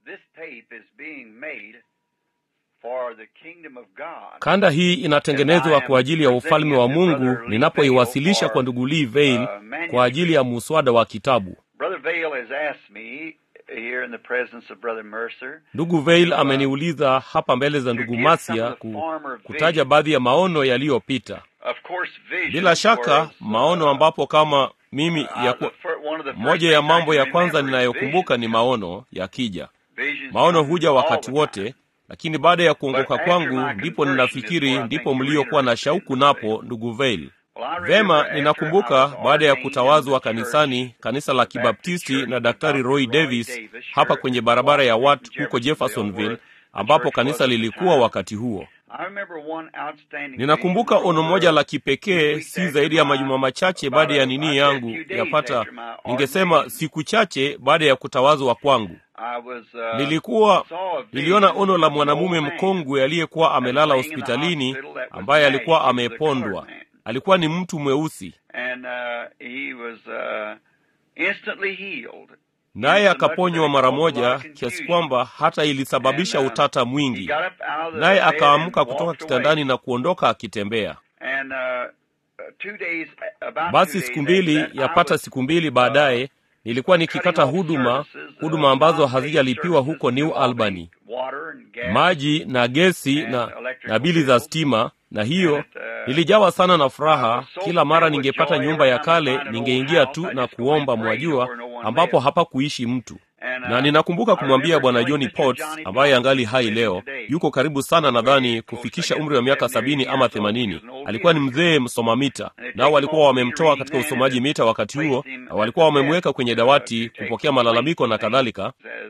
This tape is being made for the kingdom of God. Kanda hii inatengenezwa kwa ajili ya ufalme wa Mungu ninapoiwasilisha kwa ndugu Lee Vail kwa ajili ya muswada wa kitabu. Brother Vale has asked me here in the presence of Brother Mercer Ndugu Vail ameniuliza hapa mbele za ndugu Masia ku, kutaja baadhi ya maono yaliyopita. Of course, vision Bila shaka was, maono uh, ambapo kama mimi uh, ya the ku, fir- one of the first moja ya things I mambo ya can kwanza remember is ninayokumbuka ni visions. maono yakija. Visions Maono come huja all wakati the time. wote, lakini baada ya kuongoka But after kwangu my ndipo conversion is ninafikiri where I ndipo think you're mliokuwa na interested in shauku Brother napo, Vale. ndugu Vail. Well, I remember Vema, after I ninakumbuka was baada ya ordained in kutawazwa the church, kanisani, kanisa la Baptist Kibaptisti Church na with Daktari Dr. Roy Roy Davis Davis hapa here kwenye in barabara ya Washington, Watt huko Jeffersonville, Jeffersonville, where the ambapo church kanisa was at the lilikuwa time. wakati huo. I remember one outstanding Ninakumbuka vision ono moja over la two kipekee, weeks si after zaidi ya my- majuma machache about baada ya a- nini I said yangu, few days yapata after my ningesema ordination. siku chache baada ya kutawazwa kwangu. I was, uh, Nilikuwa saw a niliona vision ono la of an mwanamume old man mkongwe aliyekuwa amelala laying in the hospitalini hospital that was ambaye alikuwa gagged. He was a colored amepondwa. man. Alikuwa ni mtu mweusi, and uh, he was uh, instantly healed. naye Insomuch that akaponywa it mara caused a lot moja, of kiasi confusion. kwamba hata ilisababisha And, uh, utata He mwingi. got up out of the Naye bed akaamka and kutoka walked kitandani away. na kuondoka akitembea. And uh, uh, two days, about Basi two siku days mbili after that, I yapata was, siku mbili baadaye nilikuwa nikikata huduma huduma ambazo hazijalipiwa huko New Albany, maji na gesi na, na bili za stima, na hiyo nilijawa sana na furaha. Kila mara ningepata nyumba ya kale ningeingia tu na kuomba, mwajua, ambapo hapakuishi mtu na ninakumbuka kumwambia bwana Johnny Potts ambaye angali hai leo, yuko karibu sana, nadhani kufikisha umri wa miaka sabini ama themanini. Alikuwa ni mzee msoma mita, nao walikuwa wamemtoa katika usomaji mita wakati huo, na walikuwa wamemweka kwenye dawati kupokea malalamiko na kadhalika.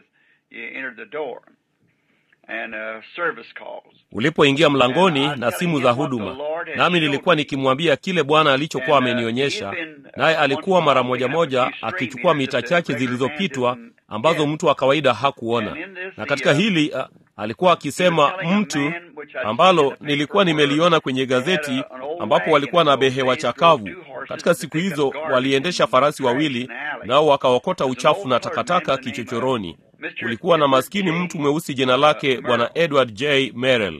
Ulipoingia mlangoni na simu za huduma, nami nilikuwa nikimwambia kile Bwana alichokuwa amenionyesha, naye alikuwa mara moja moja akichukua mita chache zilizopitwa ambazo mtu wa kawaida hakuona. Na katika hili a, alikuwa akisema mtu ambalo nilikuwa nimeliona kwenye gazeti, ambapo walikuwa na behewa chakavu. Katika siku hizo waliendesha farasi wawili, nao wakaokota uchafu na takataka kichochoroni. Kulikuwa na maskini mtu mweusi jina lake Bwana Edward J. Merrill.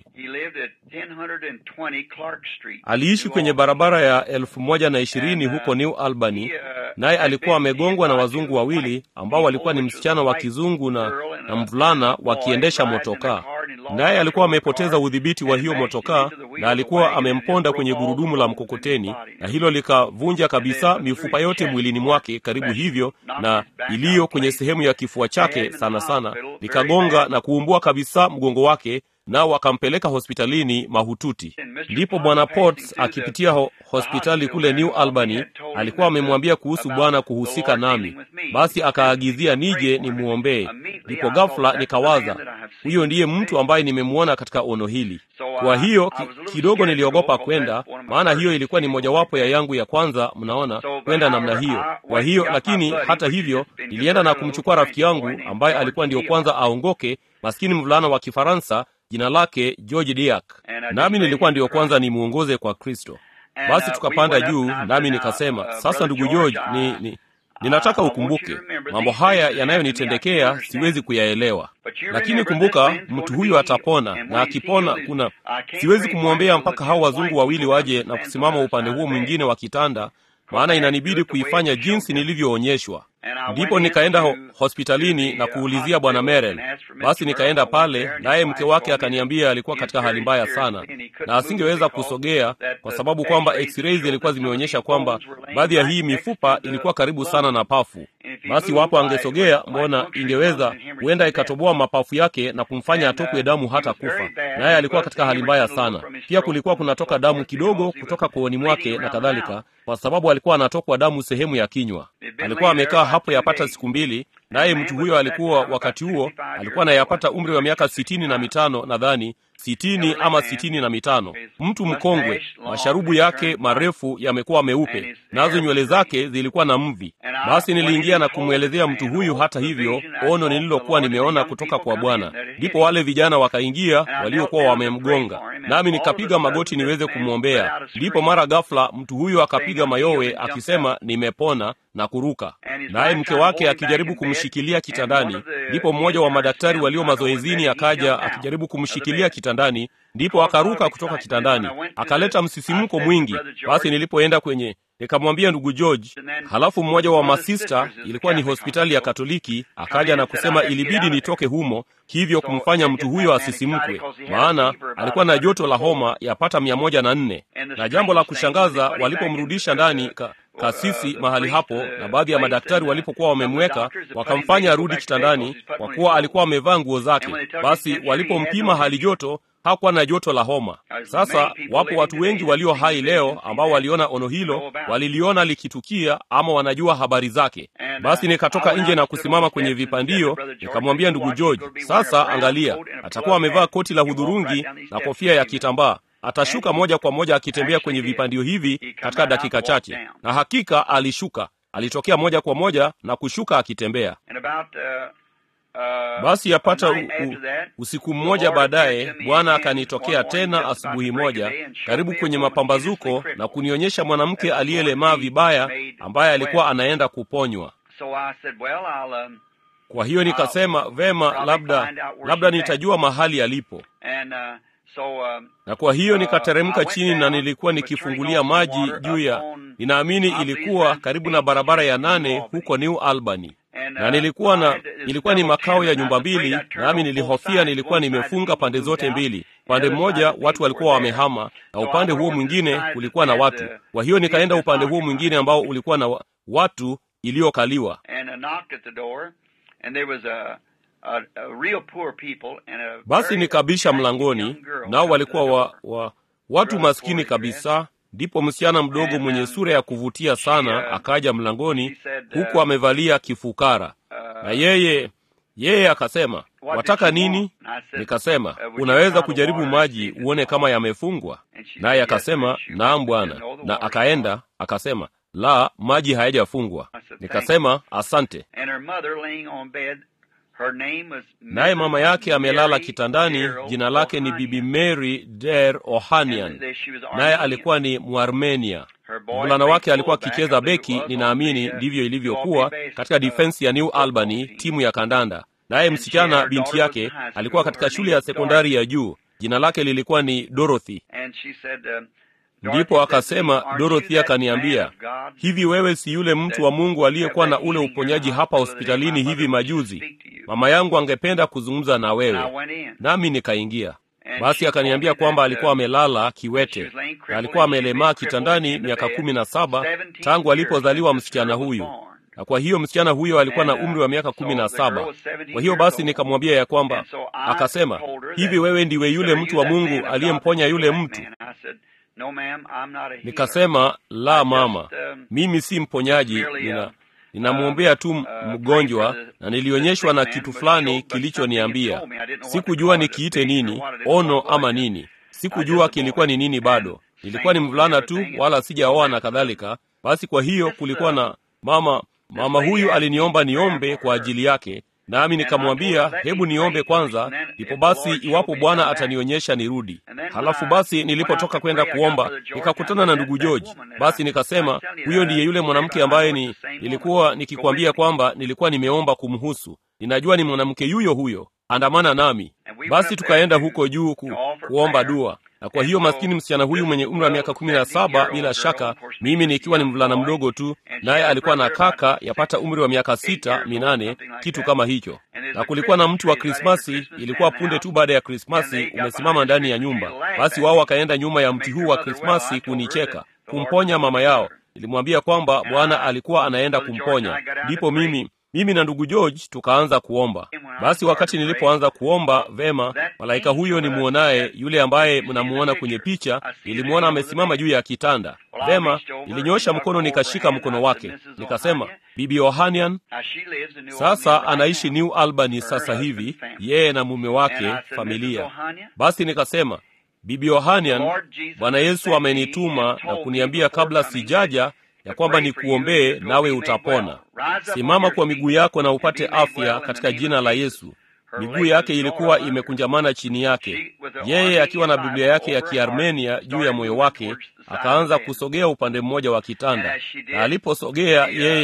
Aliishi kwenye barabara ya elfu moja na ishirini huko New Albany, naye alikuwa amegongwa na wazungu wawili ambao walikuwa ni msichana wa kizungu na, na mvulana wakiendesha motokaa. Naye alikuwa amepoteza udhibiti wa hiyo motokaa na alikuwa amemponda kwenye gurudumu la mkokoteni, na hilo likavunja kabisa mifupa yote mwilini mwake karibu hivyo, na iliyo kwenye sehemu ya kifua chake sana sana likagonga na kuumbua kabisa mgongo wake nao wakampeleka hospitalini mahututi. Ndipo bwana Potts akipitia ho hospitali kule New Albany alikuwa amemwambia kuhusu Bwana kuhusika nami, basi akaagizia nije nimwombee. Ndipo ghafla nikawaza, huyo ndiye mtu ambaye nimemwona katika ono hili. Kwa hiyo ki, kidogo niliogopa kwenda, maana hiyo ilikuwa ni mojawapo ya yangu ya kwanza, mnaona, kwenda namna hiyo. Kwa hiyo lakini, hata hivyo, nilienda na kumchukua rafiki yangu ambaye alikuwa ndiyo kwanza aongoke, maskini mvulana wa Kifaransa jina lake George Diak, nami nilikuwa ndiyo kwanza nimwongoze kwa Kristo. Basi tukapanda juu, nami nikasema, sasa ndugu George, ni, ni ninataka ukumbuke mambo haya yanayonitendekea, siwezi kuyaelewa, lakini kumbuka, mtu huyu atapona, na akipona, kuna siwezi kumwombea mpaka hao wazungu wawili waje na kusimama upande huo mwingine wa kitanda, maana inanibidi kuifanya jinsi nilivyoonyeshwa. Ndipo nikaenda ho hospitalini na kuulizia bwana Merel. Basi nikaenda pale, naye mke wake akaniambia alikuwa katika hali mbaya sana na asingeweza kusogea kwa sababu kwamba x-ray zilikuwa zimeonyesha kwamba baadhi ya hii mifupa ilikuwa karibu sana na pafu. Basi wapo angesogea, mbona ingeweza huenda ikatoboa mapafu yake na kumfanya atokwe damu hata kufa. Naye alikuwa katika hali mbaya sana. Pia kulikuwa kunatoka damu kidogo kutoka kooni mwake na kadhalika, kwa sababu alikuwa anatokwa damu sehemu ya kinywa. Alikuwa amekaa hapo yapata siku mbili, naye mtu huyo alikuwa wakati huo alikuwa anayapata umri wa miaka sitini na mitano nadhani sitini ama sitini na mitano. Mtu mkongwe, masharubu yake marefu yamekuwa meupe, nazo nywele zake zilikuwa na mvi. Basi niliingia na kumwelezea mtu huyu, hata hivyo, ono nililokuwa nimeona kutoka kwa Bwana. Ndipo wale vijana wakaingia waliokuwa wamemgonga, nami nikapiga magoti niweze kumwombea. Ndipo mara ghafla mtu huyu akapiga mayowe akisema, nimepona na kuruka, naye mke wake akijaribu kumshika kumshikilia kitandani. Ndipo mmoja wa madaktari walio mazoezini akaja akijaribu kumshikilia kitandani, ndipo akaruka kutoka kitandani, akaleta msisimko mwingi. Basi nilipoenda kwenye nikamwambia ndugu George, halafu mmoja wa masista, ilikuwa ni hospitali ya Katoliki, akaja na kusema ilibidi nitoke humo, hivyo kumfanya mtu huyo asisimkwe, maana alikuwa na joto la homa yapata mia moja na nne. Na jambo la kushangaza, walipomrudisha ndani ka, kasisi mahali hapo na baadhi ya madaktari walipokuwa wamemweka, wakamfanya arudi kitandani, kwa kuwa alikuwa amevaa nguo zake. Basi walipompima hali joto hakuwa na joto la homa. Sasa wapo watu wengi walio hai leo ambao waliona ono hilo, waliliona likitukia, ama wanajua habari zake. Basi nikatoka nje na kusimama kwenye vipandio, nikamwambia ndugu George, sasa angalia, atakuwa amevaa koti la hudhurungi na kofia ya kitambaa atashuka moja kwa moja akitembea kwenye vipandio hivi katika dakika chache. Na hakika alishuka, alitokea moja kwa moja na kushuka akitembea. Basi yapata u, u, usiku mmoja baadaye, Bwana akanitokea tena asubuhi moja karibu kwenye mapambazuko na kunionyesha mwanamke aliyelemaa vibaya ambaye alikuwa anaenda kuponywa. Kwa hiyo nikasema, vema, labda labda nitajua mahali alipo na kwa hiyo nikateremka chini na nilikuwa nikifungulia maji juu ya, ninaamini ilikuwa karibu na barabara ya nane huko New Albany, na nilikuwa na ilikuwa ni makao ya nyumba mbili, nami nilihofia nilikuwa nimefunga pande zote mbili. Upande mmoja watu walikuwa wamehama, na upande huo mwingine kulikuwa na watu. Kwa hiyo nikaenda upande huo mwingine ambao ulikuwa na watu iliyokaliwa basi nikabisha mlangoni, nao walikuwa wa, wa, watu maskini kabisa. Ndipo msichana mdogo mwenye sura ya kuvutia sana akaja mlangoni, huku amevalia kifukara, na yeye yeye akasema, wataka nini? Nikasema, unaweza kujaribu maji uone kama yamefungwa. Naye akasema, naam bwana, na akaenda akasema, la, maji hayajafungwa. Nikasema, asante naye mama yake amelala kitandani. Jina lake ni Bibi Mary Der Ohanian, naye alikuwa ni Mwarmenia. Mvulana wake alikuwa akicheza beki, ninaamini ndivyo ilivyokuwa katika difensi ya New Albany, timu ya kandanda. Naye msichana binti yake alikuwa katika shule ya sekondari ya juu, jina lake lilikuwa ni Dorothy. Ndipo akasema, Dorothy akaniambia, hivi wewe si yule mtu wa Mungu aliyekuwa na ule uponyaji hapa hospitalini hivi majuzi? Mama yangu angependa kuzungumza na wewe. Nami nikaingia. Basi akaniambia kwamba alikuwa amelala kiwete na alikuwa amelemaa kitandani miaka kumi na saba tangu alipozaliwa msichana huyu, na kwa hiyo msichana huyo alikuwa na umri wa miaka kumi na saba. Kwa hiyo basi nikamwambia ya kwamba, akasema, hivi wewe ndiwe yule mtu wa Mungu aliyemponya yule mtu? Nikasema, la mama, mimi si mponyaji, nina ninamwombea tu mgonjwa, na nilionyeshwa na kitu fulani kilichoniambia. Sikujua nikiite nini, ono ama nini. Sikujua kilikuwa ni nini bado. Nilikuwa ni mvulana tu, wala sijaoa na kadhalika. Basi kwa hiyo kulikuwa na mama, mama huyu aliniomba niombe kwa ajili yake, nami nikamwambia hebu niombe kwanza, ndipo basi iwapo Bwana atanionyesha nirudi. Halafu basi nilipotoka kwenda kuomba nikakutana na ndugu George. Basi nikasema huyo ndiye yule mwanamke ambaye ni nilikuwa nikikwambia kwamba nilikuwa nimeomba kumhusu. Ninajua ni mwanamke yuyo huyo, andamana nami. Basi tukaenda huko juu ku, kuomba dua na kwa hiyo maskini msichana huyu mwenye umri wa miaka kumi na saba, bila shaka mimi nikiwa ni mvulana mdogo tu, naye alikuwa na kaka yapata umri wa miaka sita minane, kitu kama hicho. Na kulikuwa na mtu wa Krismasi, ilikuwa punde tu baada ya Krismasi, umesimama ndani ya nyumba. Basi wao wakaenda nyuma ya mti huu wa Krismasi kunicheka, kumponya mama yao. Nilimwambia kwamba Bwana alikuwa anaenda kumponya. Ndipo mimi mimi na ndugu George tukaanza kuomba. Basi wakati nilipoanza kuomba vema, malaika huyo nimwonaye, yule ambaye mnamuona kwenye picha, nilimwona amesimama juu ya kitanda. Vema, nilinyosha mkono nikashika mkono wake, nikasema, Bibi Ohanian sasa anaishi New Albany sasa hivi, yeye na mume wake, familia. Basi nikasema, Bibi Ohanian, Bwana Yesu amenituma na kuniambia kabla sijaja ya kwamba nikuombee nawe utapona. Simama kwa miguu yako na upate afya katika jina la Yesu. Miguu yake ilikuwa imekunjamana chini yake, yeye akiwa na Biblia yake ya Kiarmenia juu ya moyo wake, akaanza kusogea upande mmoja wa kitanda, na aliposogea yeye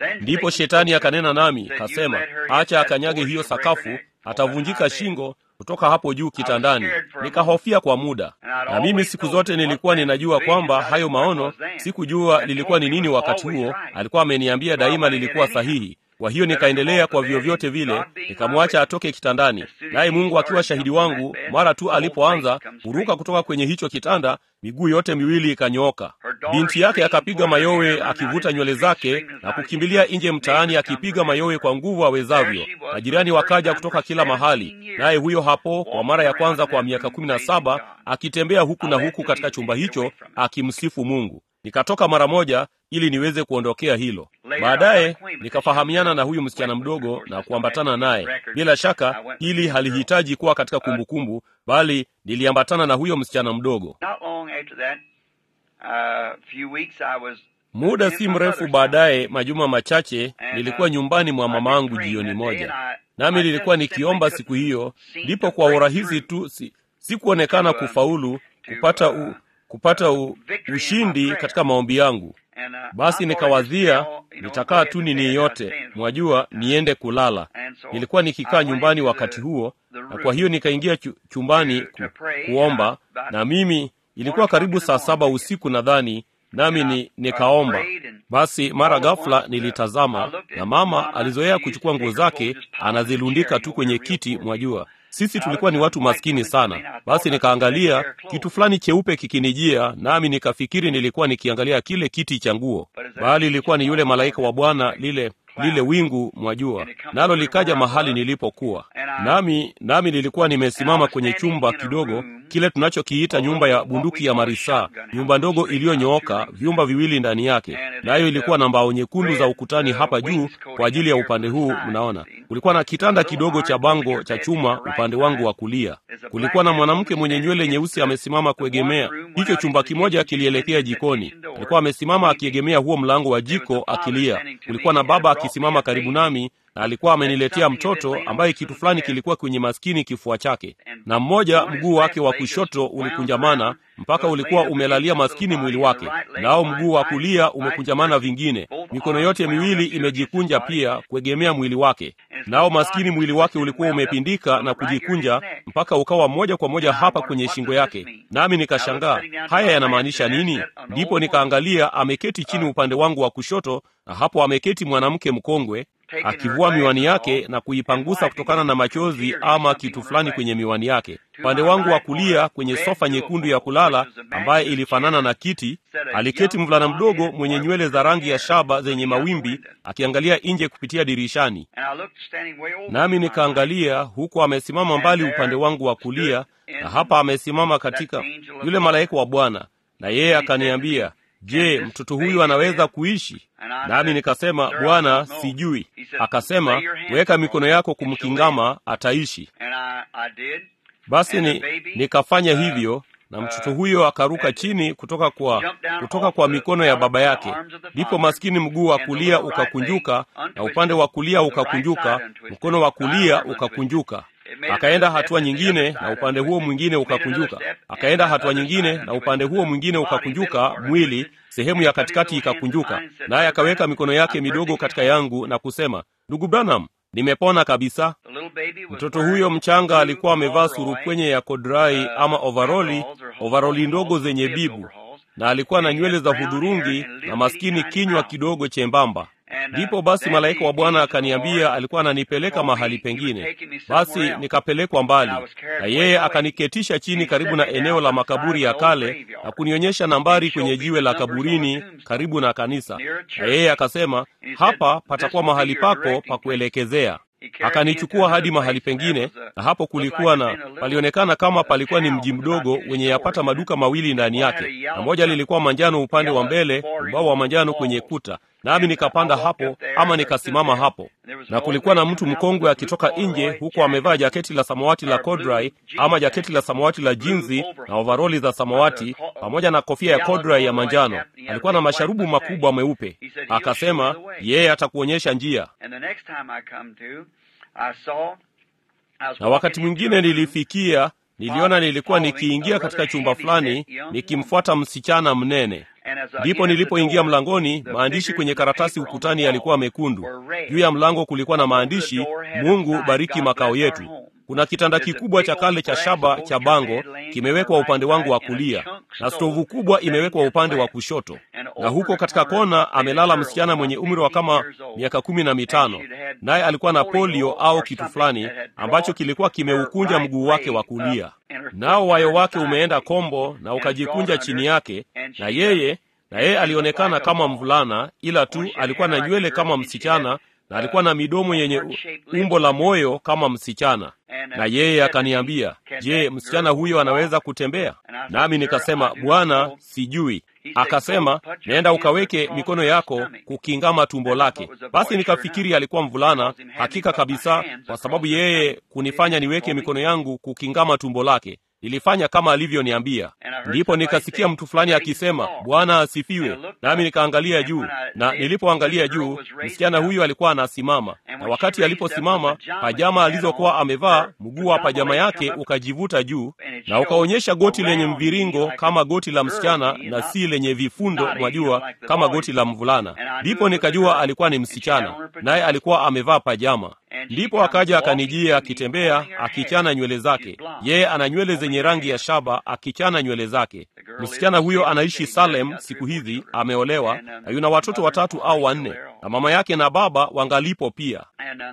ndipo shetani akanena nami kasema acha akanyage hiyo sakafu atavunjika shingo kutoka hapo juu kitandani nikahofia kwa muda na mimi siku zote nilikuwa ninajua kwamba hayo maono sikujua lilikuwa ni nini wakati huo alikuwa ameniambia daima lilikuwa sahihi kwa hiyo nikaendelea kwa vyovyote vile nikamwacha atoke kitandani naye mungu akiwa shahidi wangu mara tu alipoanza kuruka kutoka kwenye hicho kitanda miguu yote miwili ikanyooka binti yake akapiga mayowe akivuta nywele zake na kukimbilia nje mtaani akipiga mayowe kwa nguvu awezavyo majirani wakaja kutoka kila mahali naye huyo hapo kwa mara ya kwanza kwa miaka kumi na saba akitembea huku na huku katika chumba hicho akimsifu mungu nikatoka mara moja ili niweze kuondokea hilo baadaye nikafahamiana na huyu msichana mdogo na kuambatana naye bila shaka ili halihitaji kuwa katika kumbukumbu kumbu, bali niliambatana na huyo msichana mdogo muda si mrefu baadaye majuma machache nilikuwa nyumbani mwa mamaangu jioni moja nami nilikuwa nikiomba siku hiyo ndipo kwa urahisi tu si, sikuonekana kufaulu kupata u, kupata u, ushindi katika maombi yangu basi nikawazia nitakaa tu nini yote mwajua niende kulala nilikuwa nikikaa nyumbani wakati huo na kwa hiyo nikaingia chumbani ku, kuomba na mimi ilikuwa karibu saa saba usiku nadhani nami ni, nikaomba basi mara ghafula nilitazama na mama alizoea kuchukua nguo zake anazilundika tu kwenye kiti mwajua sisi tulikuwa ni watu maskini sana basi nikaangalia kitu fulani cheupe kikinijia nami nikafikiri nilikuwa nikiangalia kile kiti cha nguo bali ilikuwa ni yule malaika wa bwana lile lile wingu mwajua nalo likaja mahali nilipokuwa nami nami nilikuwa nimesimama kwenye chumba kidogo kile tunachokiita nyumba ya bunduki ya marisaa nyumba ndogo iliyonyooka vyumba viwili ndani yake nayo ilikuwa na mbao nyekundu za ukutani hapa juu kwa ajili ya upande huu mnaona kulikuwa na kitanda kidogo cha bango cha chuma upande wangu wa kulia kulikuwa na mwanamke mwenye nywele nyeusi amesimama kuegemea hicho chumba kimoja kilielekea jikoni alikuwa amesimama akiegemea huo mlango wa jiko akilia kulikuwa na baba akisimama karibu nami na alikuwa ameniletea mtoto ambaye kitu fulani kilikuwa kwenye maskini kifua chake na mmoja mguu wake wa kushoto ulikunjamana mpaka ulikuwa umelalia maskini mwili wake nao mguu wa kulia umekunjamana vingine mikono yote miwili imejikunja pia kuegemea mwili wake nao maskini mwili wake ulikuwa umepindika na kujikunja mpaka ukawa moja kwa moja hapa kwenye shingo yake nami nikashangaa haya yanamaanisha nini ndipo nikaangalia ameketi chini upande wangu wa kushoto na hapo ameketi mwanamke mkongwe akivua miwani yake na kuipangusa kutokana na machozi ama kitu fulani kwenye miwani yake upande wangu wa kulia kwenye sofa nyekundu ya kulala ambaye ilifanana na kiti aliketi mvulana mdogo mwenye nywele za rangi ya shaba zenye mawimbi akiangalia nje kupitia dirishani nami nikaangalia huku amesimama mbali upande wangu wa kulia na hapa amesimama katika yule malaika wa bwana na yeye akaniambia je mtoto huyu anaweza kuishi nami nikasema bwana sijui akasema weka mikono yako kumkingama ataishi basi ni, nikafanya hivyo na mtoto huyo akaruka chini kutoka kwa kutoka kwa mikono ya baba yake ndipo maskini mguu wa kulia ukakunjuka na upande wa kulia ukakunjuka mkono wa kulia ukakunjuka akaenda hatua nyingine na upande huo mwingine ukakunjuka akaenda hatua nyingine na upande huo mwingine ukakunjuka mwili sehemu ya katikati ikakunjuka naye akaweka mikono yake midogo katika yangu na kusema ndugu branham nimepona kabisa mtoto huyo mchanga alikuwa amevaa surukwenye ya kodrai ama ovaroli ovaroli ndogo zenye bibu na alikuwa na nywele za hudhurungi na maskini kinywa kidogo chembamba ndipo basi malaika wa bwana akaniambia alikuwa ananipeleka mahali pengine basi nikapelekwa mbali na yeye akaniketisha chini karibu na eneo la makaburi ya kale na kunionyesha nambari kwenye jiwe la kaburini karibu na kanisa na yeye akasema hapa patakuwa mahali pako pa kuelekezea akanichukua hadi mahali pengine na hapo kulikuwa na palionekana kama palikuwa ni mji mdogo wenye yapata maduka mawili ndani yake na moja lilikuwa manjano upande wa mbele ubao wa manjano kwenye kuta nami nikapanda hapo ama nikasimama hapo na kulikuwa na mtu mkongwe akitoka nje huku amevaa jaketi la samawati la kodrai ama jaketi la samawati la jinzi na ovaroli za samawati pamoja na kofia ya kodrai ya manjano alikuwa na masharubu makubwa meupe akasema yeye atakuonyesha njia na wakati mwingine nilifikia niliona nilikuwa nikiingia katika chumba fulani nikimfuata msichana mnene ndipo nilipoingia mlangoni maandishi kwenye karatasi ukutani yalikuwa mekundu juu ya mlango kulikuwa na maandishi mungu bariki makao yetu kuna kitanda kikubwa cha kale cha shaba cha bango kimewekwa upande wangu wa kulia na stovu kubwa imewekwa upande wa kushoto na huko katika kona amelala msichana mwenye umri wa kama miaka kumi na mitano naye alikuwa na polio au kitu fulani ambacho kilikuwa kimeukunja mguu wake wa kulia nao wayo wake umeenda kombo na ukajikunja chini yake na yeye na yeye alionekana kama mvulana ila tu alikuwa na nywele kama msichana na alikuwa na midomo yenye umbo la moyo kama msichana na yeye akaniambia je msichana huyo anaweza kutembea nami nikasema bwana sijui akasema nenda ukaweke mikono yako kukingama tumbo lake basi nikafikiri alikuwa mvulana hakika kabisa kwa sababu yeye kunifanya niweke mikono yangu kukingama tumbo lake nilifanya kama alivyoniambia ndipo nikasikia mtu fulani akisema bwana asifiwe nami nikaangalia juu na nilipoangalia juu msichana huyu alikuwa anasimama na wakati aliposimama pajama alizokuwa amevaa mguu wa pajama yake ukajivuta juu na ukaonyesha goti lenye mviringo kama goti la msichana na si lenye vifundo mwajua kama goti la mvulana ndipo nikajua alikuwa ni msichana naye alikuwa amevaa pajama ndipo akaja akanijia akitembea akichana nywele zake yeye ana nywele zenye rangi ya shaba akichana nywele zake msichana huyo anaishi salem siku hizi ameolewa na yuna watoto watatu au wanne na mama yake na baba wangalipo pia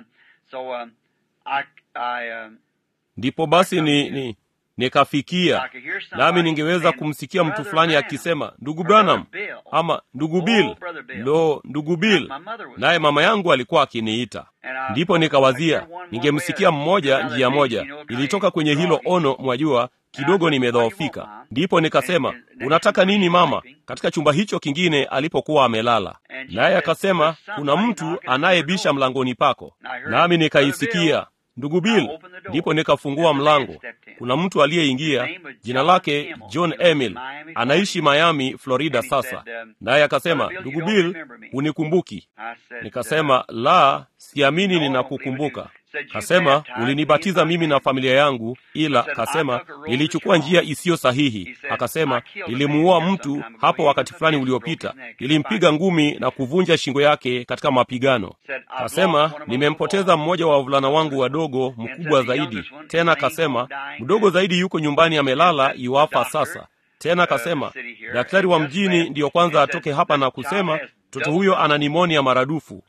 ndipo basi ni, ni nikafikia nami ningeweza kumsikia mtu fulani akisema ndugu branham ama ndugu bill lo ndugu bill naye mama yangu alikuwa akiniita ndipo nikawazia ningemsikia mmoja njia moja ilitoka kwenye hilo ono mwajua kidogo nimedhoofika ndipo nikasema unataka nini mama katika chumba hicho kingine alipokuwa amelala naye akasema kuna mtu anayebisha mlangoni pako nami nikaisikia ndugu bill ndipo nikafungua mlango kuna mtu aliyeingia jina lake john emil anaishi miami florida sasa naye akasema ndugu bill hunikumbuki nikasema la siamini ninakukumbuka kasema ulinibatiza mimi na familia yangu ila kasema nilichukua njia isiyo sahihi akasema nilimuua mtu hapo wakati fulani uliopita nilimpiga ngumi na kuvunja shingo yake katika mapigano kasema nimempoteza mmoja wa wavulana wangu wadogo mkubwa zaidi tena kasema mdogo zaidi yuko nyumbani amelala iwafa sasa tena kasema daktari wa mjini ndiyo kwanza atoke hapa na kusema mtoto huyo ana nimonia maradufu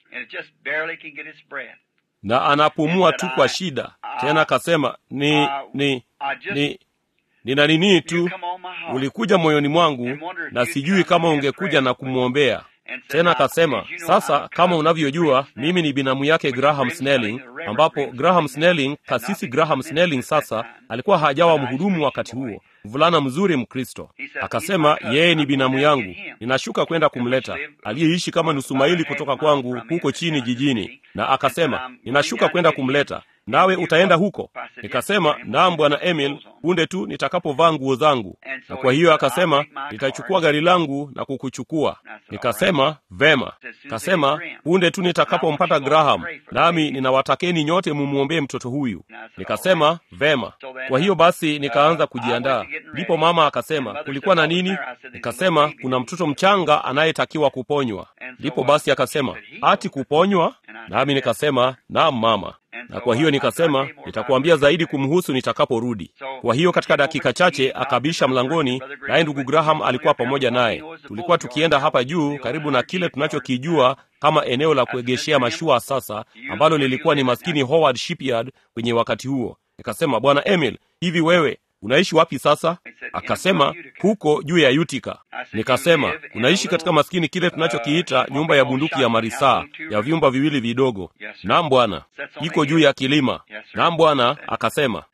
na anapumua tu kwa shida tena akasema ni ni ni nina nini tu ulikuja moyoni mwangu na sijui kama ungekuja na kumwombea tena akasema sasa kama unavyojua mimi ni binamu yake graham snelling ambapo graham snelling kasisi graham snelling sasa alikuwa hajawa mhudumu wakati huo mvulana mzuri mkristo akasema yeye ni binamu yangu ninashuka kwenda kumleta aliyeishi kama nusu maili kutoka kwangu huko chini jijini na akasema ninashuka kwenda kumleta nawe utaenda huko nikasema naam bwana emil punde tu nitakapovaa nguo zangu na kwa hiyo akasema nitachukua gari langu na kukuchukua nikasema vema kasema punde tu nitakapompata graham nami ninawatakeni nyote mumwombee mtoto huyu nikasema vema kwa hiyo basi nikaanza kujiandaa ndipo mama akasema kulikuwa na nini nikasema kuna mtoto mchanga anayetakiwa kuponywa ndipo basi akasema ati kuponywa nami nikasema naam mama na kwa hiyo nikasema nitakuambia zaidi kumhusu nitakaporudi kwa hiyo katika dakika chache akabisha mlangoni naye ndugu graham alikuwa pamoja naye tulikuwa tukienda hapa juu karibu na kile tunachokijua kama eneo la kuegeshea mashua sasa ambalo lilikuwa ni maskini howard shipyard kwenye wakati huo nikasema bwana emil hivi wewe unaishi wapi sasa akasema huko juu ya utika nikasema unaishi katika maskini kile tunachokiita nyumba ya bunduki ya marisaa ya vyumba viwili vidogo nam bwana iko juu ya kilima nam bwana akasema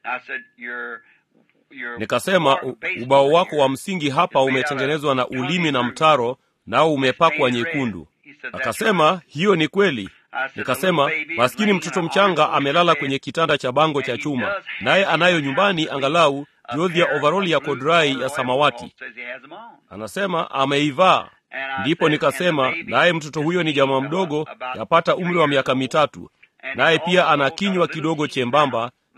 nikasema u, ubao wako wa msingi hapa umetengenezwa na ulimi na mtaro nao umepakwa nyekundu akasema hiyo ni kweli nikasema maskini mtoto mchanga amelala kwenye kitanda cha bango cha chuma naye anayo nyumbani angalau jozi ya ovaroli ya kodrai ya samawati anasema ameivaa ndipo nikasema naye mtoto huyo ni jamaa mdogo yapata umri wa miaka mitatu naye pia ana kinywa kidogo chembamba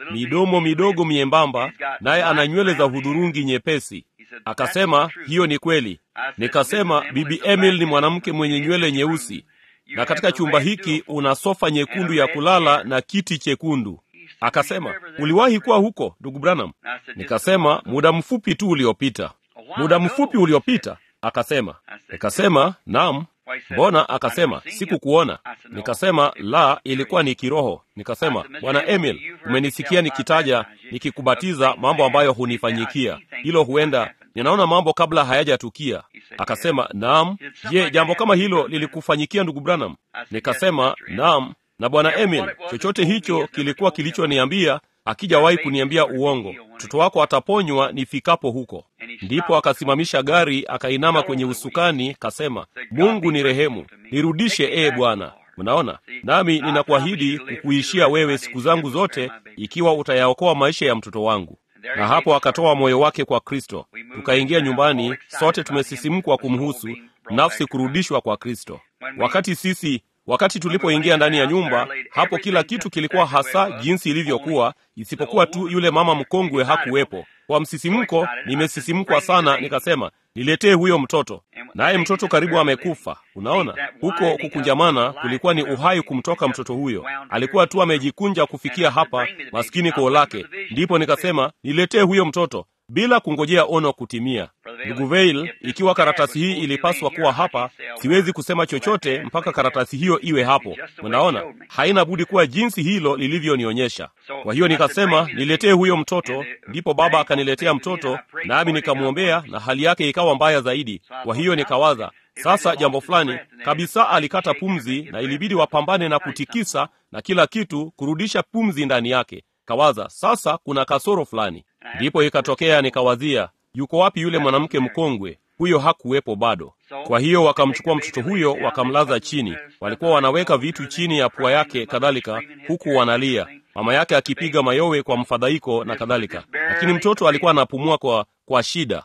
midomo midogo miembamba, naye ana nywele za hudhurungi nyepesi. Akasema hiyo ni kweli. Nikasema bibi Emil ni mwanamke mwenye nywele nyeusi, na katika chumba hiki una sofa nyekundu ya kulala na kiti chekundu. Akasema uliwahi kuwa huko ndugu Branham? Nikasema muda mfupi tu uliopita. Muda mfupi uliopita? Akasema. Nikasema naam. Mbona? Akasema sikukuona. Nikasema la, ilikuwa ni kiroho. Nikasema bwana Emil, umenisikia nikitaja nikikubatiza mambo ambayo hunifanyikia. Hilo huenda ninaona mambo kabla hayajatukia. Akasema naam. Je, jambo kama hilo lilikufanyikia ndugu Branham? Nikasema naam. Na bwana Emil, chochote hicho kilikuwa kilichoniambia akijawahi kuniambia uongo. Mtoto wako ataponywa nifikapo huko. Ndipo akasimamisha gari, akainama kwenye usukani, kasema, Mungu ni rehemu, nirudishe ee Bwana. Mnaona, nami ninakuahidi kukuishia wewe siku zangu zote, ikiwa utayaokoa maisha ya mtoto wangu. Na hapo akatoa moyo wake kwa Kristo. Tukaingia nyumbani, sote tumesisimkwa kumhusu, nafsi kurudishwa kwa Kristo. Wakati sisi wakati tulipoingia ndani ya nyumba hapo, kila kitu kilikuwa hasa jinsi ilivyokuwa, isipokuwa tu yule mama mkongwe hakuwepo. Kwa msisimko, nimesisimkwa sana, nikasema niletee huyo mtoto, naye mtoto karibu amekufa. Unaona, huko kukunjamana kulikuwa ni uhai kumtoka mtoto huyo. Alikuwa tu amejikunja kufikia hapa, maskini koo lake. Ndipo nikasema niletee huyo mtoto bila kungojea ono kutimia. Ndugu Veil, ikiwa karatasi hii ilipaswa kuwa hapa, siwezi kusema chochote mpaka karatasi hiyo iwe hapo. Mnaona, haina budi kuwa jinsi hilo lilivyonionyesha. Kwa hiyo nikasema niletee huyo mtoto, ndipo baba akaniletea mtoto, nami nikamwombea, na hali yake ikawa mbaya zaidi. Kwa hiyo nikawaza sasa jambo fulani kabisa, alikata pumzi na ilibidi wapambane na kutikisa na kila kitu kurudisha pumzi ndani yake. Kawaza sasa kuna kasoro fulani. Ndipo ikatokea nikawazia, yuko wapi yule mwanamke mkongwe? Huyo hakuwepo bado. Kwa hiyo wakamchukua mtoto huyo wakamlaza chini. Walikuwa wanaweka vitu chini ya pua yake kadhalika, huku wanalia, mama yake akipiga mayowe kwa mfadhaiko na kadhalika, lakini mtoto alikuwa anapumua kwa, kwa shida.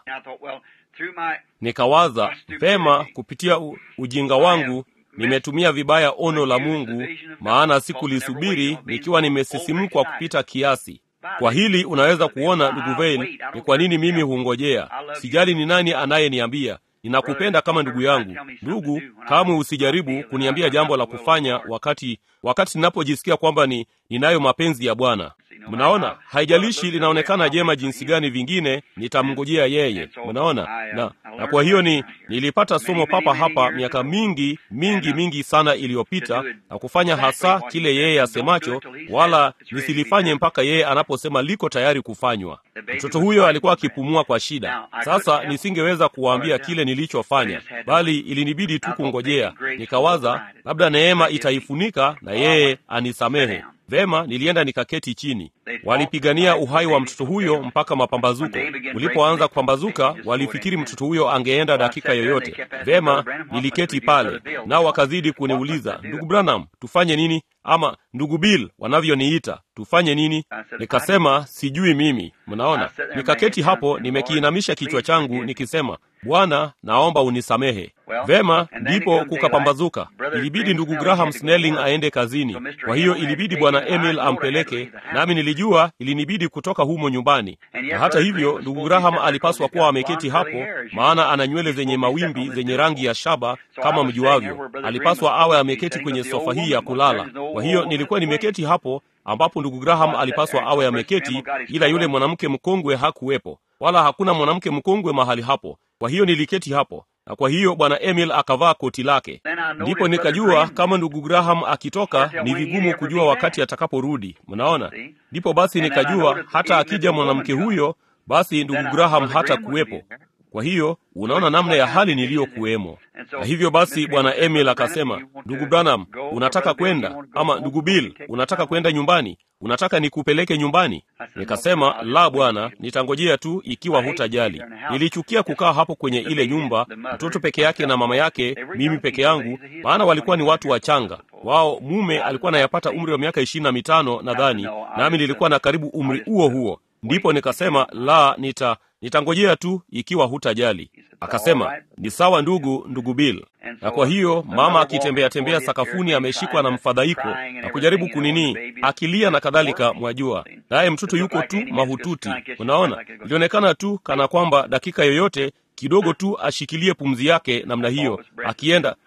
Nikawaza vema, kupitia u, ujinga wangu nimetumia vibaya ono la Mungu, maana sikulisubiri nikiwa nimesisimkwa kupita kiasi. Kwa hili unaweza kuona ndugu Veil, ni kwa nini mimi hungojea. Sijali ni nani anayeniambia ninakupenda kama ndugu yangu. Ndugu, kamwe usijaribu kuniambia jambo la kufanya wakati wakati ninapojisikia kwamba ni ninayo mapenzi ya Bwana. Mnaona, haijalishi linaonekana jema jinsi gani, vingine nitamngojea yeye. Mnaona, na na kwa hiyo ni nilipata somo papa hapa miaka mingi mingi mingi sana iliyopita, na kufanya hasa kile yeye asemacho, wala nisilifanye mpaka yeye anaposema liko tayari kufanywa. Mtoto huyo alikuwa akipumua kwa shida. Sasa nisingeweza kuwaambia kile nilichofanya, bali ilinibidi tu kungojea. Nikawaza labda neema itaifunika na yeye anisamehe. Vema, nilienda nikaketi chini. Walipigania uhai wa mtoto huyo mpaka mapambazuko. Ulipoanza kupambazuka, walifikiri mtoto huyo angeenda dakika yoyote. Vema, niliketi pale, nao wakazidi kuniuliza, ndugu Branham, tufanye nini? Ama ndugu Bill wanavyoniita, tufanye nini? Nikasema sijui mimi. Mnaona, nikaketi hapo nimekiinamisha kichwa changu nikisema, Bwana, naomba unisamehe. Vema, ndipo kukapambazuka. Ilibidi ndugu Graham Snelling aende kazini, kwa hiyo ilibidi bwana Emil ampeleke, nami nilijua ilinibidi kutoka humo nyumbani. Na hata hivyo, ndugu Graham alipaswa kuwa ameketi hapo, maana ana nywele zenye mawimbi zenye rangi ya shaba kama mjuavyo. Alipaswa awe ameketi kwenye sofa hii ya kulala. Kwa hiyo nilikuwa nimeketi hapo ambapo ndugu Graham alipaswa awe ameketi, ila yule mwanamke mkongwe hakuwepo, wala hakuna mwanamke mkongwe mahali hapo. Kwa hiyo niliketi hapo, na kwa hiyo bwana Emil akavaa koti lake. Ndipo nikajua kama ndugu Graham akitoka ni vigumu kujua wakati atakaporudi. Mnaona, ndipo basi nikajua hata akija mwanamke huyo, basi ndugu Graham hata kuwepo. Kwa hiyo unaona namna ya hali niliyokuwemo. Na hivyo basi bwana Emil akasema, ndugu Branham, unataka kwenda? Ama ndugu Bill, unataka kwenda nyumbani? Unataka nikupeleke nyumbani? Nikasema, la bwana, nitangojea tu ikiwa hutajali. Nilichukia kukaa hapo kwenye ile nyumba, mtoto peke yake na mama yake, mimi peke yangu, maana walikuwa ni watu wachanga. Wao mume alikuwa anayapata umri wa miaka ishirini na mitano nadhani, nami nilikuwa na karibu umri huo huo. Ndipo nikasema, la, nita nitangojea tu ikiwa hutajali. Akasema, ni sawa ndugu, ndugu Bill. Na kwa hiyo mama akitembea tembea sakafuni ameshikwa na mfadhaiko na kujaribu kunini, akilia na kadhalika, mwajua. naye mtoto yuko tu mahututi. Unaona, ilionekana tu kana kwamba dakika yoyote kidogo tu ashikilie pumzi yake namna hiyo, akienda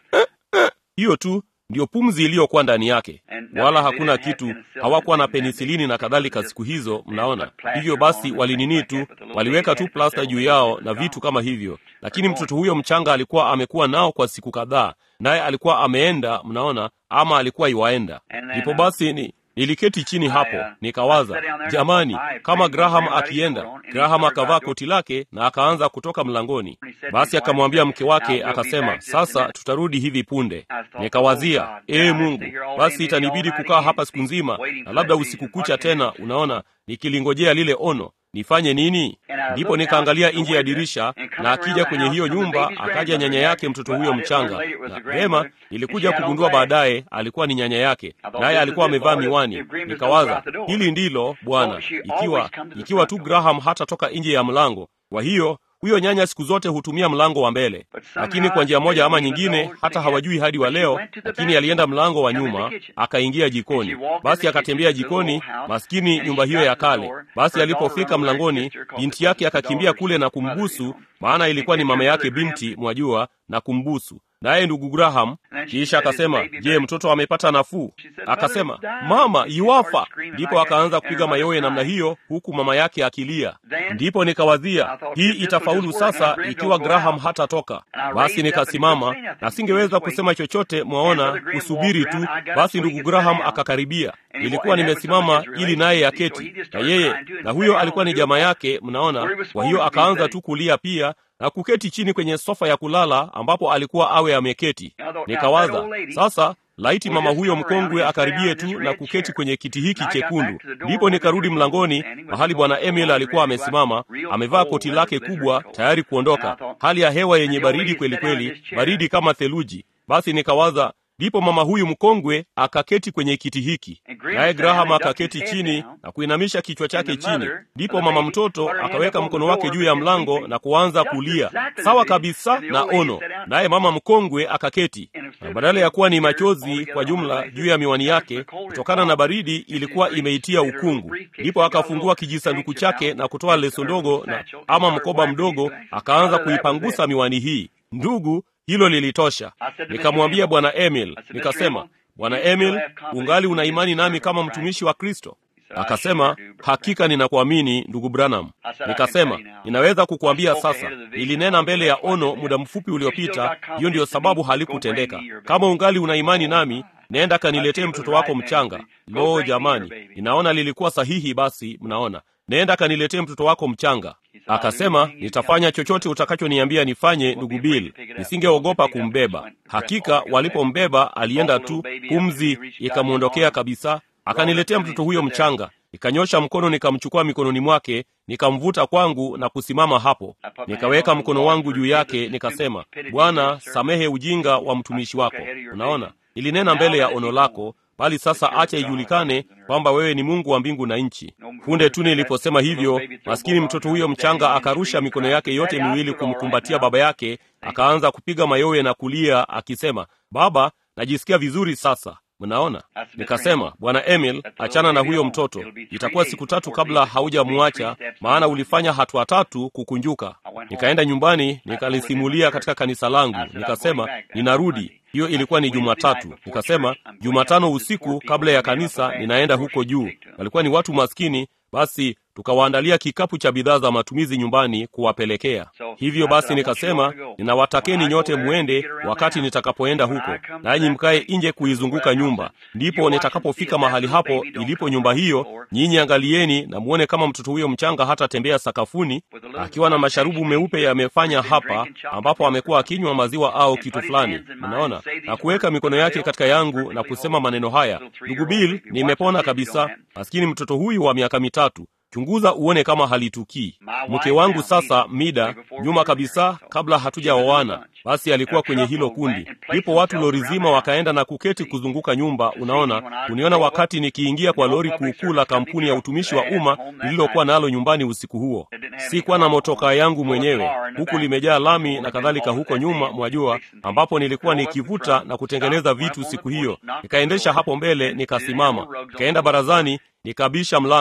hiyo tu ndiyo pumzi iliyokuwa ndani yake, wala hakuna kitu. Hawakuwa na penisilini na kadhalika siku hizo, mnaona. Hivyo basi walinini tu, waliweka tu plasta juu yao na vitu kama hivyo, lakini mtoto huyo mchanga alikuwa amekuwa nao kwa siku kadhaa, naye alikuwa ameenda, mnaona, ama alikuwa iwaenda. Ndipo basi ni niliketi chini hapo nikawaza, jamani, kama Graham akienda. Graham akavaa koti lake na akaanza kutoka mlangoni. Basi akamwambia mke wake, akasema, sasa tutarudi hivi punde. Nikawazia, ee Mungu, basi itanibidi kukaa hapa siku nzima na labda usiku kucha tena, unaona, nikilingojea lile ono nifanye nini? Ndipo nikaangalia nje ya dirisha, na akija kwenye hiyo nyumba akaja nyanya yake mtoto huyo mchanga, na vema, nilikuja kugundua baadaye alikuwa ni nyanya yake, naye alikuwa amevaa miwani. Nikawaza, hili ndilo Bwana, ikiwa ikiwa tu Graham hatatoka nje ya mlango. Kwa hiyo huyo nyanya siku zote hutumia mlango wa mbele, lakini kwa njia moja ama nyingine, hata hawajui hadi wa leo, lakini alienda mlango wa nyuma akaingia jikoni. Basi akatembea jikoni, maskini nyumba hiyo ya kale. Basi alipofika mlangoni, binti yake akakimbia kule na kumbusu, maana ilikuwa ni mama yake binti, mwajua, na kumbusu naye ndugu Graham kisha akasema, je, mtoto amepata nafuu? Akasema, mama yuwafa. Ndipo akaanza kupiga mayowe namna hiyo, huku mama yake akilia. Ndipo nikawazia hii itafaulu sasa ikiwa Graham hatatoka. Basi nikasimama na singeweza kusema chochote, mwaona, kusubiri tu. Basi ndugu Graham akakaribia, nilikuwa nimesimama ili naye aketi, na yeye na huyo alikuwa ni jamaa yake, mnaona. Kwa hiyo akaanza tu kulia pia na kuketi chini kwenye sofa ya kulala ambapo alikuwa awe ameketi. Nikawaza sasa, laiti mama huyo mkongwe akaribie tu na kuketi kwenye kiti hiki chekundu. Ndipo nikarudi mlangoni mahali bwana Emil alikuwa amesimama, amevaa koti lake kubwa tayari kuondoka, hali ya hewa yenye baridi kweli kweli, baridi kama theluji. Basi nikawaza ndipo mama huyu mkongwe akaketi kwenye kiti hiki, naye Graham akaketi chini na kuinamisha kichwa chake chini. Ndipo mama mtoto akaweka mkono wake juu ya mlango na kuanza kulia, sawa kabisa na ono. Naye mama mkongwe akaketi, na badala ya kuwa ni machozi kwa jumla juu ya miwani yake kutokana na baridi, ilikuwa imeitia ukungu. Ndipo akafungua kijisanduku chake na kutoa leso ndogo na ama mkoba mdogo, akaanza kuipangusa miwani hii. Ndugu, hilo lilitosha. Nikamwambia bwana Emil, nikasema, bwana Emil, ungali una imani nami kama mtumishi wa Kristo? Akasema, hakika ninakuamini ndugu Branham. Nikasema, ninaweza kukuambia sasa, nilinena mbele ya ono muda mfupi uliopita, hiyo ndiyo sababu halikutendeka. Kama ungali una imani nami, nenda kaniletee mtoto wako mchanga. Lo, jamani, ninaona lilikuwa sahihi. Basi mnaona, nenda kaniletee mtoto wako mchanga. Akasema, nitafanya chochote utakachoniambia nifanye, ndugu Bill. Nisingeogopa kumbeba. Hakika walipombeba alienda tu, pumzi ikamwondokea kabisa. Akaniletea mtoto huyo mchanga, nikanyosha mkono, nikamchukua mikononi mwake, nikamvuta kwangu na kusimama hapo. Nikaweka mkono wangu juu yake, nikasema, Bwana, samehe ujinga wa mtumishi wako. Unaona, ilinena mbele ya ono lako bali sasa acha ijulikane kwamba wewe ni Mungu wa mbingu na nchi. Punde tu niliposema hivyo, maskini mtoto huyo mchanga akarusha mikono yake yote miwili kumkumbatia baba yake, akaanza kupiga mayowe na kulia akisema, baba, najisikia vizuri sasa. Mnaona, nikasema bwana Emil, achana na huyo mtoto, itakuwa siku tatu kabla haujamwacha, maana ulifanya hatua tatu kukunjuka. Nikaenda nyumbani nikalisimulia katika kanisa langu, nikasema ninarudi. Hiyo ilikuwa ni Jumatatu. Nikasema Jumatano usiku kabla ya kanisa ninaenda huko juu. Walikuwa ni watu maskini, basi tukawaandalia kikapu cha bidhaa za matumizi nyumbani kuwapelekea. Hivyo basi nikasema, ninawatakeni nyote mwende wakati nitakapoenda huko, nanyi mkae nje kuizunguka nyumba. Ndipo nitakapofika mahali hapo ilipo nyumba hiyo, nyinyi angalieni na muone kama mtoto huyo mchanga hatatembea sakafuni akiwa na masharubu meupe yamefanya hapa, ambapo amekuwa akinywa maziwa au kitu fulani, mnaona, na kuweka mikono yake katika yangu na kusema maneno haya, ndugu Bill, nimepona kabisa. Maskini mtoto huyu wa miaka mitatu Chunguza uone kama halitukii. Mke wangu sasa, Mida, nyuma kabisa, kabla hatujaoana, basi alikuwa kwenye hilo kundi. Ndipo watu lori zima wakaenda na kuketi kuzunguka nyumba. Unaona, uniona wakati nikiingia kwa lori kuukuu la kampuni ya utumishi wa umma lililokuwa nalo nyumbani usiku huo. Sikuwa na motokaa yangu mwenyewe, huku limejaa lami na kadhalika huko nyuma, mwajua, ambapo nilikuwa nikivuta na kutengeneza vitu siku hiyo. Nikaendesha hapo mbele, nikasimama, nikaenda barazani, nikabisha mlango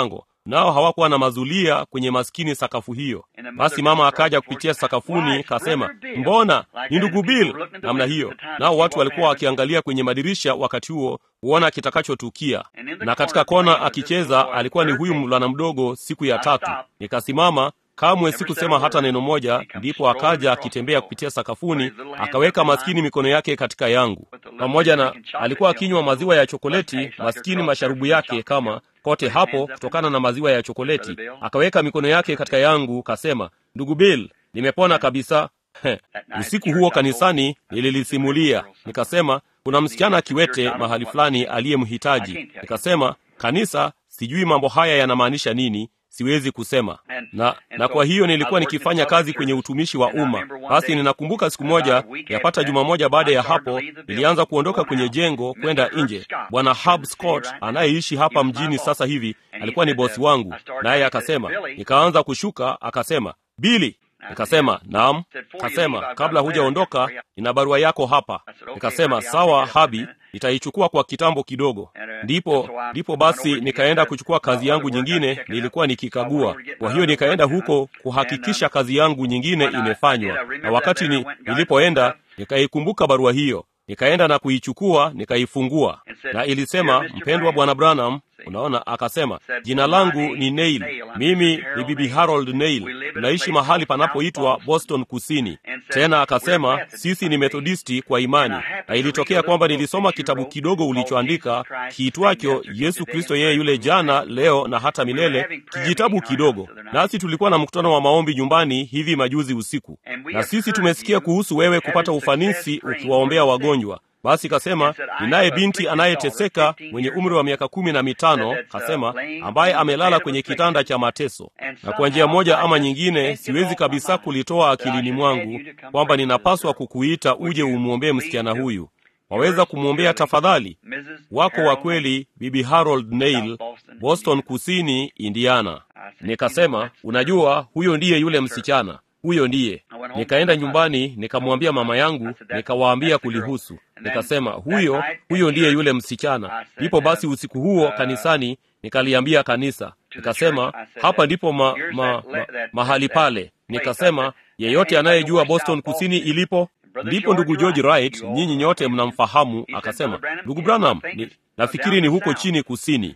nao hawakuwa na mazulia kwenye maskini sakafu hiyo. Basi mama akaja kupitia sakafuni, kasema, mbona ni ndugu Bill, namna hiyo. Nao watu walikuwa wakiangalia kwenye madirisha wakati huo kuona kitakachotukia, na katika kona akicheza alikuwa ni huyu mvulana mdogo. Siku ya tatu nikasimama kamwe sikusema hata neno moja. Ndipo akaja akitembea kupitia sakafuni, akaweka maskini mikono yake katika yangu, pamoja na alikuwa akinywa maziwa ya chokoleti, maskini masharubu yake kama kote hapo, kutokana na maziwa ya chokoleti. Akaweka mikono yake katika yangu, kasema, ndugu Bill, nimepona kabisa. Usiku huo kanisani nililisimulia, nikasema kuna msichana kiwete mahali fulani aliyemhitaji. Nikasema kanisa, sijui mambo haya yanamaanisha nini siwezi kusema na, na kwa hiyo nilikuwa nikifanya kazi kwenye utumishi wa umma. Basi ninakumbuka siku moja, yapata juma moja baada ya hapo, nilianza kuondoka kwenye jengo kwenda nje. Bwana Hub Scott anayeishi hapa mjini sasa hivi alikuwa ni bosi wangu, naye akasema, nikaanza kushuka, akasema, Bili, nikasema naam. Kasema, kabla hujaondoka, nina barua yako hapa. Nikasema sawa, Habi, nitaichukua kwa kitambo kidogo. Ndipo ndipo basi nikaenda kuchukua kazi yangu nyingine, nilikuwa nikikagua. Kwa hiyo nikaenda huko kuhakikisha kazi yangu nyingine imefanywa, na wakati ni, nilipoenda nikaikumbuka barua hiyo, nikaenda na kuichukua, nikaifungua, na ilisema, mpendwa Bwana Branham, Unaona, akasema jina langu ni Neil, mimi ni bibi Harold Neil, tunaishi mahali panapoitwa Boston Kusini. Tena akasema sisi ni Methodisti kwa imani, na ilitokea kwamba nilisoma kitabu kidogo ulichoandika kiitwacho Yesu Kristo yeye yule jana, leo na hata milele, kijitabu kidogo. Nasi tulikuwa na mkutano wa maombi nyumbani hivi majuzi usiku, na sisi tumesikia kuhusu wewe kupata ufanisi ukiwaombea wagonjwa. Basi kasema ninaye binti anayeteseka mwenye umri wa miaka kumi na mitano, kasema ambaye amelala kwenye kitanda cha mateso, na kwa njia moja ama nyingine siwezi kabisa kulitoa akilini mwangu kwamba ninapaswa kukuita uje umwombee msichana huyu. Waweza kumwombea tafadhali? Wako wa kweli, bibi Harold Neil, Boston Kusini, Indiana. Nikasema unajua, huyo ndiye yule msichana huyo ndiye. Nikaenda nyumbani nikamwambia mama yangu, nikawaambia kulihusu. Nikasema huyo huyo ndiye yule msichana. Ndipo basi usiku huo kanisani nikaliambia kanisa, nikasema hapa ndipo ma, ma, ma, mahali pale. Nikasema yeyote anayejua Boston Kusini ilipo ndipo ndugu George Wright, nyinyi nyote mnamfahamu. Akasema ndugu Branham ni, nafikiri ni huko chini kusini.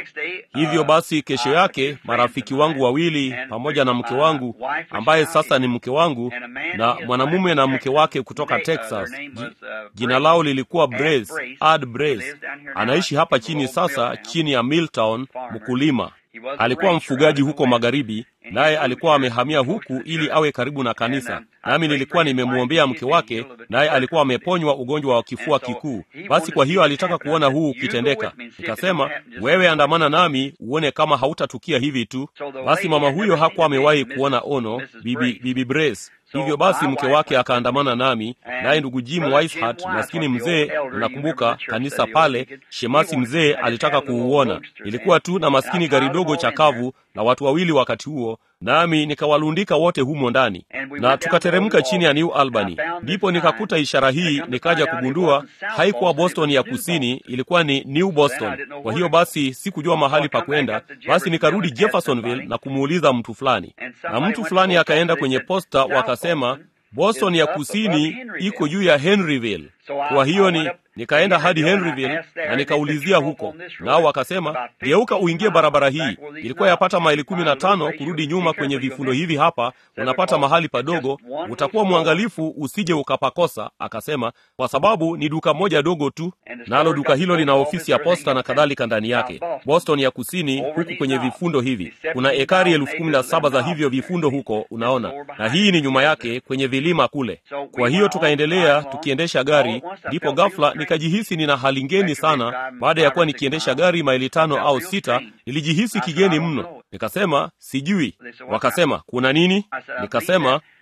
Hivyo basi, kesho yake marafiki wangu wawili pamoja na mke wangu ambaye sasa ni mke wangu na mwanamume na mke wake kutoka Texas, jina lao lilikuwa Brace, Ad Brace, anaishi hapa chini sasa, chini ya Milltown, mkulima alikuwa mfugaji huko magharibi, naye alikuwa amehamia huku ili awe karibu na kanisa. Nami nilikuwa nimemwombea mke wake, naye alikuwa ameponywa ugonjwa wa kifua kikuu. Basi kwa hiyo alitaka kuona huu ukitendeka. Nikasema, wewe andamana nami uone kama hautatukia hivi tu. Basi mama huyo hakuwa amewahi kuona ono, bibi, bibi Brace. Hivyo basi mke wake akaandamana nami, naye ndugu Jim Weishart, maskini mzee, unakumbuka kanisa pale, shemasi mzee alitaka kuuona. Ilikuwa tu na maskini gari dogo chakavu na watu wawili wakati huo, nami nikawalundika wote humo ndani, na tukateremka chini ya New Albany. Ndipo nikakuta ishara hii, nikaja kugundua haikuwa Boston ya kusini, ilikuwa ni New Boston. Kwa hiyo basi sikujua mahali pa kwenda, basi nikarudi Jeffersonville na kumuuliza mtu fulani, na mtu fulani akaenda kwenye posta, wakasema Boston ya kusini iko juu ya Henryville. Kwa hiyo ni nikaenda hadi Henryville na nikaulizia huko, nao wakasema geuka uingie barabara hii. Ilikuwa yapata maili kumi na tano kurudi nyuma kwenye vifundo hivi hapa, unapata mahali padogo, utakuwa mwangalifu usije ukapakosa. Akasema kwa sababu ni duka moja dogo tu, nalo duka hilo lina ofisi ya posta na kadhalika ndani yake. Boston ya kusini huku kwenye vifundo hivi kuna ekari elfu kumi na saba za hivyo vifundo huko, unaona, na hii ni nyuma yake kwenye vilima kule. Kwa hiyo tukaendelea tukiendesha gari, ndipo ghafla nikajihisi nina hali ngeni sana. Baada ya kuwa nikiendesha gari maili tano au sita, nilijihisi kigeni mno. Nikasema sijui. Wakasema kuna nini? Nikasema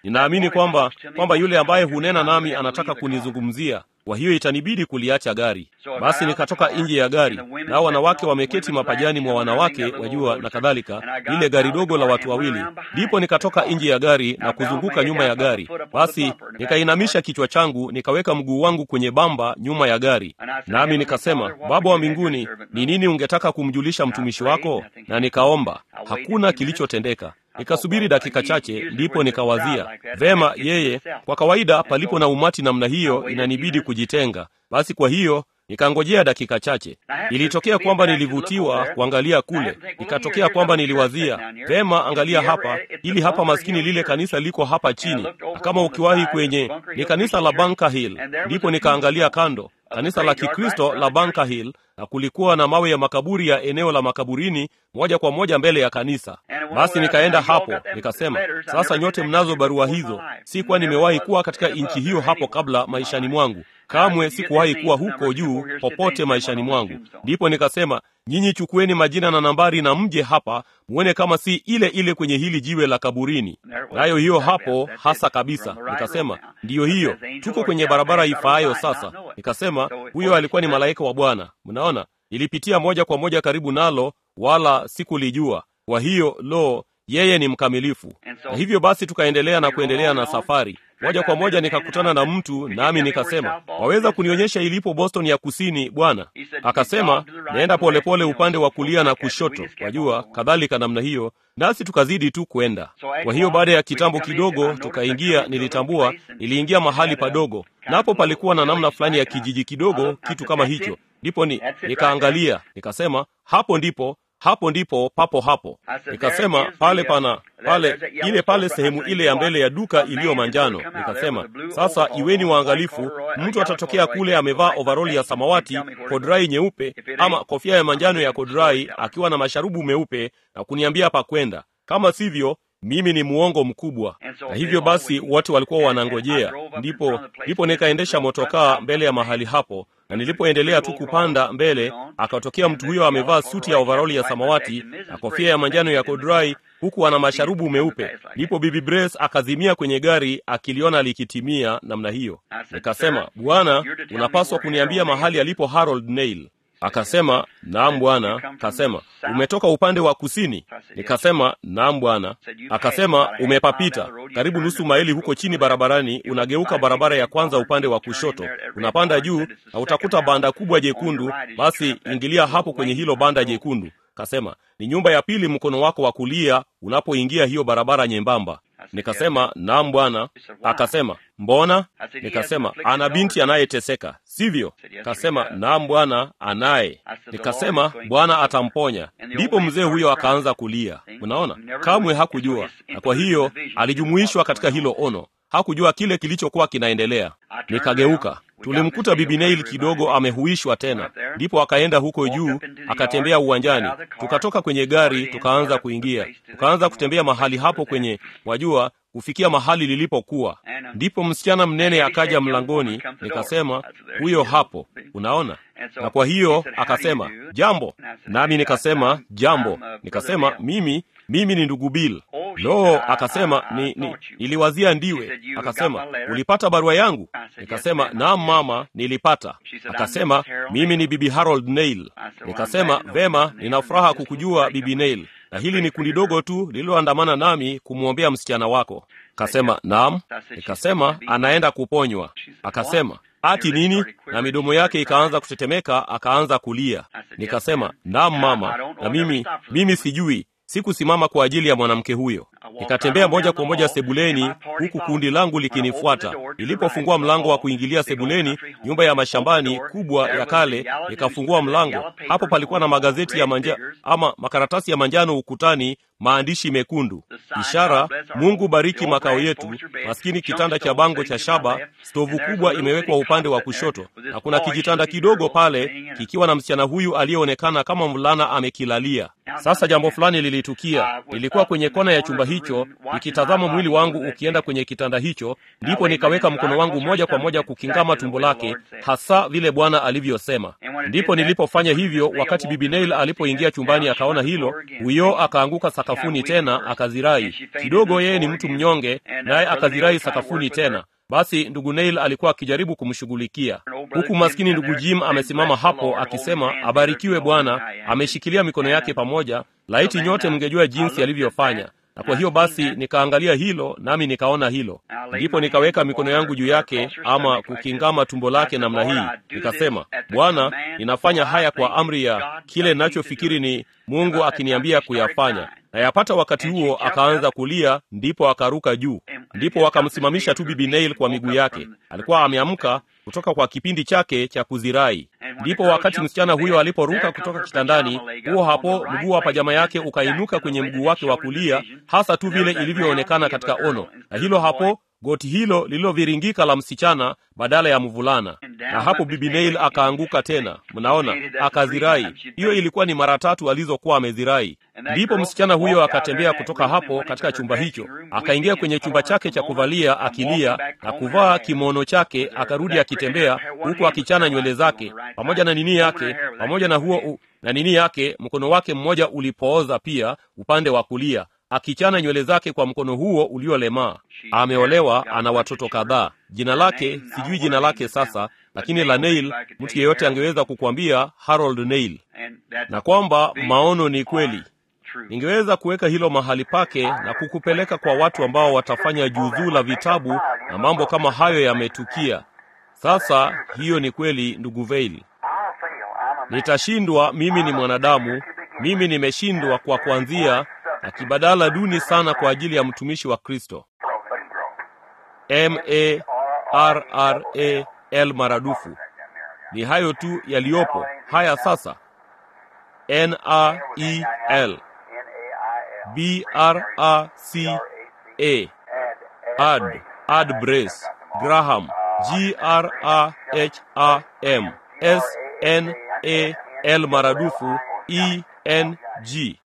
ninaamini kwamba kwamba yule ambaye hunena nami anataka kunizungumzia kwa hiyo itanibidi kuliacha gari basi nikatoka nje ya gari nao wanawake wameketi mapajani mwa wanawake wajua na kadhalika lile gari dogo la watu wawili ndipo nikatoka nje ya gari na kuzunguka nyuma ya gari basi nikainamisha kichwa changu nikaweka mguu wangu kwenye bamba nyuma ya gari nami nikasema baba wa mbinguni ni nini ungetaka kumjulisha mtumishi wako na nikaomba hakuna kilichotendeka nikasubiri dakika chache ndipo nikawazia vema yeye kwa kawaida palipo na umati namna hiyo inanibidi kujitenga basi kwa hiyo nikangojea dakika chache ilitokea kwamba nilivutiwa kuangalia kule ikatokea kwamba niliwazia vema angalia hapa ili hapa maskini lile kanisa liko hapa chini na kama ukiwahi kwenye ni kanisa la Bunker Hill ndipo nikaangalia kando kanisa la kikristo la Bunker Hill na kulikuwa na mawe ya makaburi ya eneo la makaburini moja kwa moja mbele ya kanisa basi nikaenda hapo nikasema sasa nyote mnazo barua hizo si kuwa nimewahi kuwa katika nchi hiyo hapo kabla maishani mwangu kamwe sikuwahi kuwa huko juu popote maishani mwangu ndipo nikasema nyinyi chukueni majina na nambari na mje hapa muone kama si ile ile kwenye hili jiwe la kaburini nayo hiyo hapo hasa kabisa nikasema ndiyo hiyo tuko kwenye barabara ifaayo sasa nikasema huyo alikuwa ni malaika wa bwana mnaona ilipitia moja kwa moja karibu nalo wala sikulijua kwa hiyo lo yeye ni mkamilifu na hivyo basi tukaendelea na kuendelea na safari moja kwa moja nikakutana na mtu nami nikasema waweza kunionyesha ilipo boston ya kusini bwana akasema naenda polepole upande wa kulia na kushoto wajua kadhalika namna hiyo nasi tukazidi tu kwenda kwa hiyo baada ya kitambo kidogo tukaingia nilitambua niliingia mahali padogo napo palikuwa na namna fulani ya kijiji kidogo kitu kama hicho ndipo ni nikaangalia nikasema hapo ndipo hapo ndipo papo hapo nikasema pale pana pale ile pale sehemu ile ya mbele ya duka iliyo manjano nikasema sasa iweni waangalifu mtu atatokea kule amevaa ovaroli ya samawati kodrai nyeupe ama kofia ya manjano ya kodrai akiwa na masharubu meupe na kuniambia pa kwenda kama sivyo mimi ni muongo mkubwa na hivyo basi wote walikuwa wanangojea ndipo ndipo nikaendesha motokaa mbele ya mahali hapo na nilipoendelea tu kupanda mbele akatokea mtu huyo amevaa suti ya ovaroli ya samawati na kofia ya manjano ya kodrai huku ana masharubu meupe ndipo bibi brace akazimia kwenye gari akiliona likitimia namna hiyo nikasema bwana unapaswa kuniambia mahali alipo harold nail akasema naam bwana kasema umetoka upande wa kusini nikasema naam bwana akasema umepapita karibu nusu maili huko chini barabarani unageuka barabara ya kwanza upande wa kushoto unapanda juu na utakuta banda kubwa jekundu basi ingilia hapo kwenye hilo banda jekundu kasema ni nyumba ya pili mkono wako wa kulia unapoingia hiyo barabara nyembamba nikasema naam bwana akasema mbona nikasema ana binti anayeteseka sivyo kasema naam bwana anaye nikasema bwana atamponya ndipo mzee huyo akaanza kulia unaona kamwe hakujua na kwa hiyo alijumuishwa katika hilo ono hakujua kile kilichokuwa kinaendelea nikageuka tulimkuta bibi neil kidogo amehuishwa tena ndipo akaenda huko juu akatembea uwanjani tukatoka kwenye gari tukaanza kuingia tukaanza kutembea mahali hapo kwenye wajua kufikia mahali lilipokuwa ndipo msichana mnene akaja mlangoni nikasema huyo hapo unaona na kwa hiyo akasema jambo nami nikasema jambo nikasema mimi mimi ni ndugu bill lo akasema ni, ni niliwazia ndiwe akasema ulipata barua yangu nikasema naam mama nilipata akasema mimi ni bibi harold nail nikasema vema nina furaha kukujua bibi nail na hili ni kundi dogo tu lililoandamana nami kumwombea msichana wako akasema naam nikasema anaenda kuponywa akasema ati nini na midomo yake ikaanza kutetemeka akaanza kulia nikasema naam mama na mimi mimi sijui sikusimama kwa ajili ya mwanamke huyo nikatembea moja kwa moja sebuleni huku kundi langu likinifuata ilipofungua mlango wa kuingilia sebuleni nyumba ya mashambani kubwa ya kale nikafungua mlango hapo palikuwa na magazeti ya manja ama makaratasi ya manjano ukutani maandishi mekundu ishara mungu bariki makao yetu maskini kitanda cha bango cha shaba stovu kubwa imewekwa upande wa kushoto na kuna kijitanda kidogo pale kikiwa na msichana huyu aliyeonekana kama mvulana amekilalia sasa jambo fulani lilitukia nilikuwa kwenye kona ya chumba hicho nikitazama mwili wangu ukienda kwenye kitanda hicho ndipo nikaweka mkono wangu moja kwa moja kukingama tumbo lake hasa vile bwana alivyosema ndipo nilipofanya hivyo wakati bibi neil alipoingia chumbani akaona hilo huyo akaanguka saka sakafuni tena akazirai kidogo. Yeye ni mtu mnyonge, naye akazirai sakafuni tena. Basi ndugu Neil alikuwa akijaribu kumshughulikia, huku maskini ndugu Jim amesimama hapo akisema, abarikiwe Bwana, ameshikilia mikono yake pamoja. Laiti nyote mngejua jinsi alivyofanya. Na kwa hiyo basi nikaangalia hilo, nami nikaona hilo, ndipo nikaweka mikono yangu juu yake, ama kukingama tumbo lake namna hii, nikasema, Bwana, ninafanya haya kwa amri ya kile ninachofikiri ni Mungu akiniambia kuyafanya. Na yapata wakati huo akaanza kulia, ndipo akaruka juu. Ndipo wakamsimamisha tu bibi Neil kwa miguu yake. Alikuwa ameamka kutoka kwa kipindi chake cha kuzirai. Ndipo wakati msichana huyo aliporuka kutoka kitandani, huo hapo mguu wa pajama yake ukainuka kwenye mguu wake wa kulia, hasa tu vile ilivyoonekana katika ono, na hilo hapo goti hilo lililoviringika la msichana badala ya mvulana, na hapo bibi Neil akaanguka tena. Mnaona, akazirai. Hiyo ilikuwa ni mara tatu alizokuwa amezirai. Ndipo msichana huyo akatembea kutoka hapo katika chumba hicho, akaingia kwenye chumba chake cha kuvalia akilia na kuvaa kimono chake, akarudi akitembea huku akichana nywele zake pamoja na nini yake, pamoja na huo u, na nini yake, mkono wake mmoja ulipooza pia upande wa kulia akichana nywele zake kwa mkono huo uliolemaa. Ameolewa, ana watoto kadhaa. Jina lake sijui jina lake sasa, lakini la Neil, mtu yeyote angeweza kukwambia Harold Neil, na kwamba maono ni kweli. Ningeweza kuweka hilo mahali pake na kukupeleka kwa watu ambao watafanya juzuu la vitabu na mambo kama hayo yametukia. Sasa hiyo ni kweli, ndugu Veil. Nitashindwa, mimi ni mwanadamu, mimi nimeshindwa kwa kuanzia na kibadala duni sana kwa ajili ya mtumishi wa Kristo. M A R R A L maradufu. Ni hayo tu yaliyopo. Haya sasa, N A E L B R A C A Ad Ad Brace Graham G R A H A M S N A L maradufu E N G